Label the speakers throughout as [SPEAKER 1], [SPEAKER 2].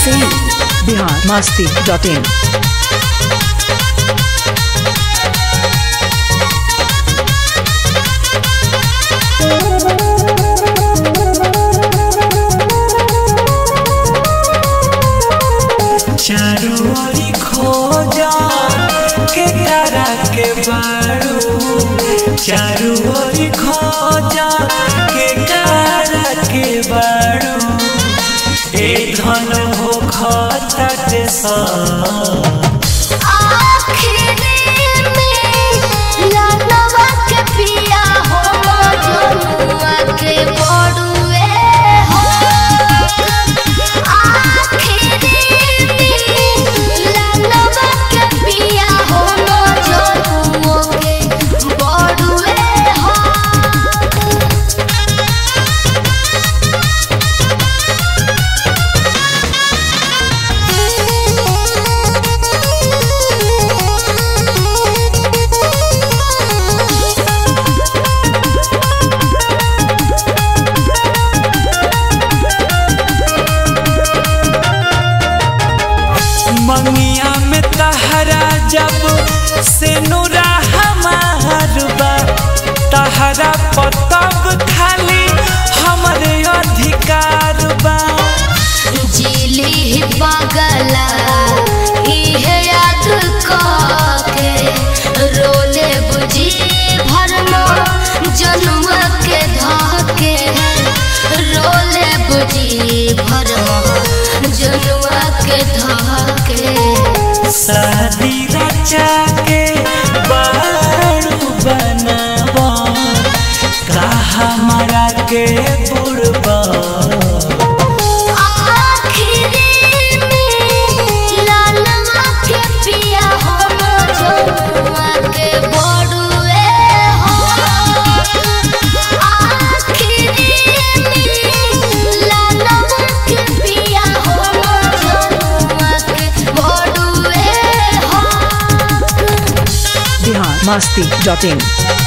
[SPEAKER 1] Sen.
[SPEAKER 2] Bihar Masti dot in
[SPEAKER 3] चारू ओरी खोजा के करा के बारू चारू ओरी खोजा के करा के बारू ए धन हो खतट सा
[SPEAKER 4] आखिरी में लालवा के पिया हो जनुआ के बड़ुए हो आखिरी में लालवा के पिया हो जनुआ के बड़ुए हो
[SPEAKER 3] मंगिया में तहरा जब से नूरा हमार बा तहरा पतब खाली हमरे अधिकार बा
[SPEAKER 4] जिली पगला इहे याद के रोले बुझी भरनो जनुआ के धके रोले बुझी भरनो जनुआ के धके
[SPEAKER 3] शादी रचा के बारू बनावा का हमारा के बुड़बा
[SPEAKER 4] आखिरी में लालवा के पिया हो जनुआ के बड़ुए हो आखिरी में लालवा के पिया हो जनुआ के बड़ुए हो
[SPEAKER 2] बिहार मस्ती डॉट इन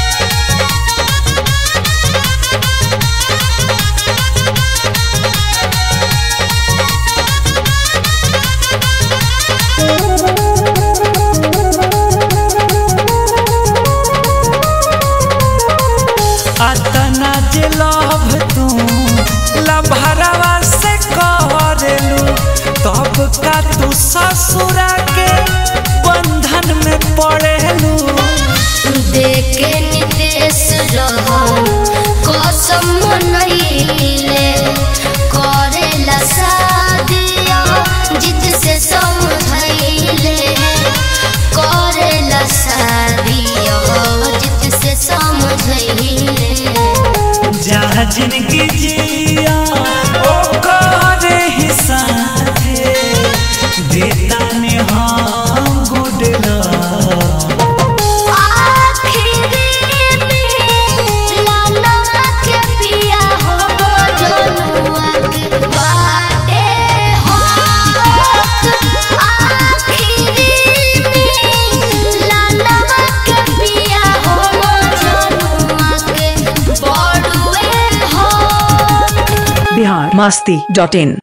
[SPEAKER 3] अतना जे लभ तू लभरवा से करेलू तब का तू ससुरा के बंधन में पड़ेलू
[SPEAKER 4] देखे निदेश रहन कसम मनैले करेला शादिया जिद से समझैले करेला शादिया जिद से समझैले
[SPEAKER 3] जहाँ जिंदगी जिया ओ करे ही साथे देता ने हम गुड लव
[SPEAKER 4] आखिरी में लालवा के पिया हो जनुआ के बाटे हो आखिरी में लालवा के पिया हो जनुआ के बड़ुए हो
[SPEAKER 2] बिहार मस्ती डॉट इन